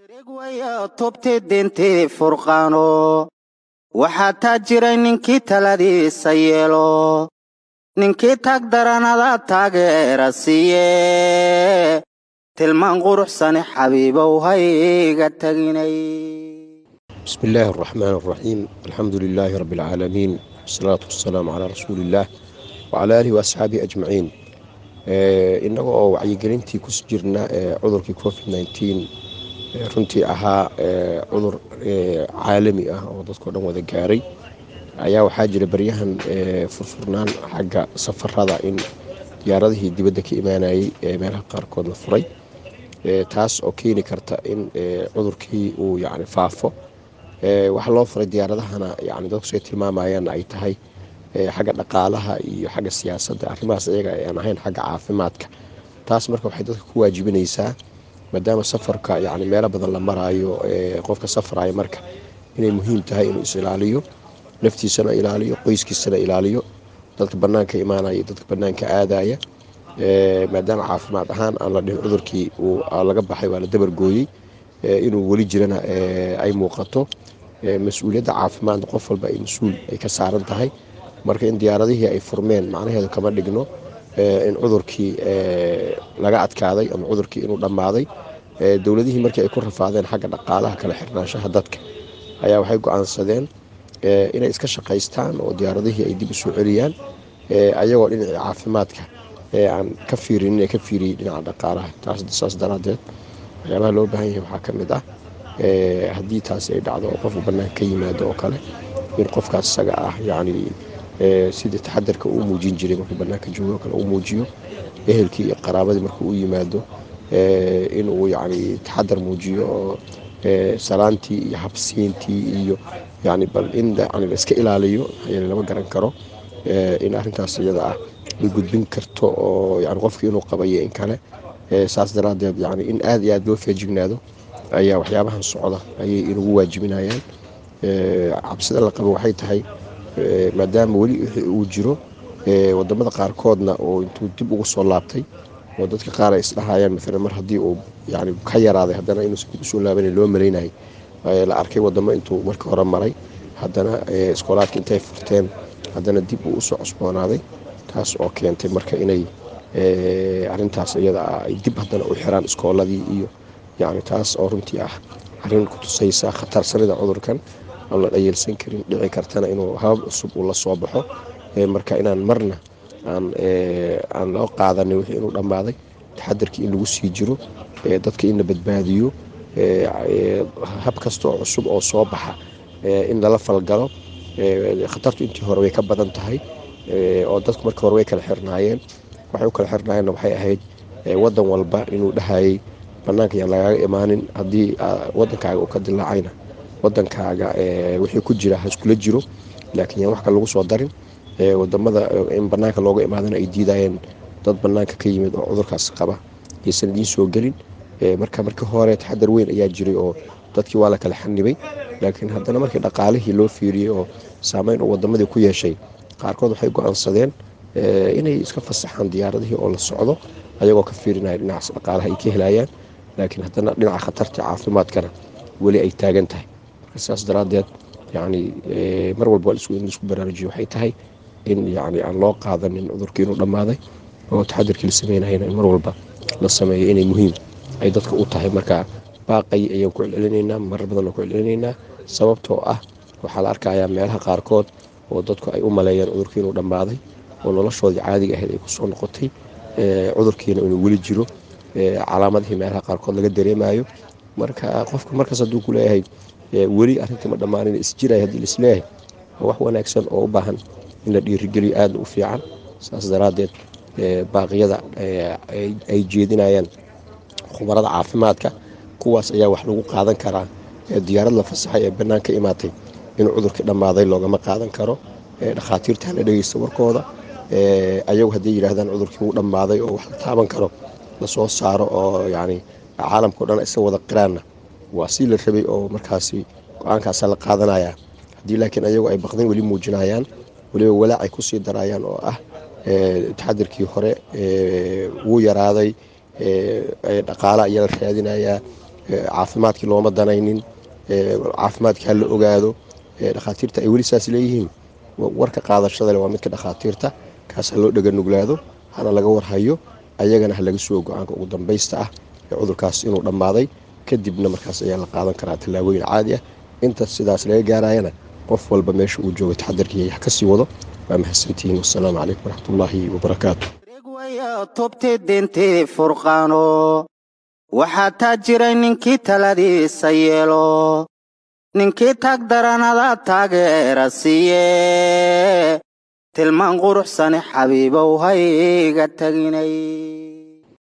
tubti dintii furqaano waxaa taa jiray ninkii taladiisa yeelo ninkii taag daranada taageera siiye tilmaan quruxsane xabiibow hayga taginay بسم الله الرحمن الرحيم الحمد لله رب العالمين والصلاة والسلام على رسول الله وعلى آله وأصحابه أجمعين innaga oo wacyigelintii ku jirna cudurkii covid nteen runtii ahaa cudur caalami ah oo dadkao dhan wada gaaray ayaa waxaa jira baryahan furfurnaan xagga safarada in diyaaradihii dibadda ka imaanayay meelaha qaarkood la furay taas oo keeni karta in cudurkii uu yani faafo waxaa loo furay diyaaradahana yani dadku say tilmaamayaan ay tahay xagga dhaqaalaha iyo xagga siyaasadda arrimahaas iyaga aan ahayn xagga caafimaadka taas marka waxay dadka ku waajibinaysaa maadaama safarka yani meelo badan la maraayo qofka safraya marka inay muhiim tahay inuu is ilaaliyo naftiisana ilaaliyo qoyskiisana ilaaliyo dadka banaanka imaanaya dadka banaanka aadaya maadaama caafimaad ahaan aan la dhihin cudurkii laga baxay waa la dabargooyey inuu weli jirana ay muuqato mas-uuliyadda caafimaadna qof walba ay mas-uul ay ka saaran tahay marka in diyaaradihii ay furmeen macnaheedu kama dhigno in cudurkii laga adkaaday ama cudurkii inuu dhammaaday dowladihii markii ay ku rafaadeen xagga dhaqaalaha kala xirnaanshaha dadka ayaa waxay go-aansadeen inay iska shaqaystaan oo diyaaradihii ay dib usoo celiyaan ayagoo dhinacii caafimaadka aan ka fiirin inay ka fiiriyey dhinaca dhaqaalaha saas daraadeed waxyaabaha loo baahan yahay waxaa ka mid ah haddii taasi ay dhacdo oo qofka bannaan ka yimaado oo kale in qofkaas isaga ah yacni sidii taxadarka uu muujin jiray markuu banaanka joogo kale uu muujiyo ehelkii iyo qaraabadii markuu u yimaado inuu yani taxadar muujiyo oo salaantii iyo habsiintii iyo yani bal in yani laiska ilaaliyo maxaa lama garan karo in arrintaas iyada ah ay gudbin karto oo yani qofkii inuu qabayo in kale saas daraadeed yani in aad iyo aad loo feejignaado ayaa waxyaabahan socda ayay inugu waajibinayaan cabsida la qabo waxay tahay maadaama weli wixii uu jiro wadamada qaarkoodna oo intuu dib ugu soo laabtay oo dadka qaar ay isdhahayaan maalan mar haddii uu yani ka yaraaday haddana inuusan dib usoo laabanay loo malaynayay la arkay wadamo intuu marka hore maray haddana iskoolaadka intay furteen haddana dib uu usoo cusboonaaday taas oo keentay marka inay arintaas iyada ah ay dib haddana u xiraan iskooladii iyo yani taas oo runtii ah arrin kutusaysa khatarsanida cudurkan aan la dhayeelsan karin dhici kartana inuu habab cusub uu la soo baxo marka inaan marna aan loo qaadanin wixii inuu dhammaaday taxadarkii in lagu sii jiro dadka in la badbaadiyo hab kasta oo cusub oo soo baxa in lala falgalo khatartu intii hore way ka badan tahay oo dadku marka hore way kala xirnaayeen waxay u kala xirnaayeenna waxay ahayd wadan walba inuu dhahayay banaanka yaan lagaaga imaanin haddii wadankaaga uu ka dilaacayna wadankaaga wixii ku jira ha iskula jiro laakiin yaan wax kale lagu soo darin wadamada in banaanka looga imaadana ay diidayeen dad banaanka ka yimid oo cudurkaas qaba aysan idiin soo gelin marka markii hore taxadar weyn ayaa jiray oo dadkii waa la kala xanibay laakiin haddana markii dhaqaalihii loo fiiriyey oo saameyn oo wadamadii ku yeeshay qaarkood waxay go-aansadeen inay iska fasaxaan diyaaradihii oo la socdo ayagoo ka fiirinaya dhinacaas dhaqaalaha ay ka helayaan laakiin haddana dhinaca khatarta caafimaadkana weli ay taagan tahay marka sidaas daraadeed yani mar walba in isku baraarujiyo waxay tahay in yani aan loo qaadanin cudurkii inuu dhammaaday oo taxadarkii la sameynayana in mar walba la sameeyo inay muhiim ay dadka u tahay marka baaqay ayaan ku celcelinaynaa marar badan oo ku celcelinaynaa sababtoo ah waxaa la arkayaa meelaha qaarkood oo dadku ay u maleeyeen cudurkii inuu dhammaaday oo noloshoodii caadiga ahayd ay kusoo noqotay cudurkiina inuu weli jiro calaamadihii meelaha qaarkood laga dareemayo marka qofka markaas hadduu ku leeyahay weli arrintii ma dhammaanin isjiraya haddii laisleeyahay waa wax wanaagsan oo u baahan in la dhiirigeliyo aadna u fiican saas daraaddeed baaqyada ay jeedinayaan khubarada caafimaadka kuwaas ayaa wax lagu qaadan karaa diyaarad la fasaxay ee bannaan ka imaatay inuu cudurkii dhammaaday loogama qaadan karo dhakhaatiirta hala dhegeysta warkooda ayagu hadday yidhaahdaan cudurkii wuu dhammaaday oo wax la taaban karo lasoo saaro oo yani caalamkao dhan isa wada qiraanna waa si la rabay oo markaasi go-aankaasa la qaadanaya haddii laakiin ayagu ay baqdin weli muujinayaan weliba walaacay kusii darayaan oo ah taxadirkii hore wuu yaraaday dhaqaala ayaa la raadinayaa caafimaadkii looma danaynin caafimaadkii ha la ogaado dhakhaatiirta ay weli saas leeyihiin warka qaadashada le waa midka dhakhaatiirta kaas ha loo dheganuglaado hana laga warhayo ayagana ha laga sugo go-aanka ugu dambaysta ah ee cudurkaas inuu dhammaaday kadibna markaas ayaa la qaadan karaa tallaabooyin caadi ah inta sidaas laga gaarayana qof walba meesha uu jooga taxadarkii ha kasii wado waa mahadsantihiin wasalaamu calaykum waraxmatullaahi wabarakaatu tubti dintii furqaano waxaa taa jiray ninkii taladiisa yeelo ninkii tag daranada taageera siiye tilmaan quruxsani xabiibow hayga taginay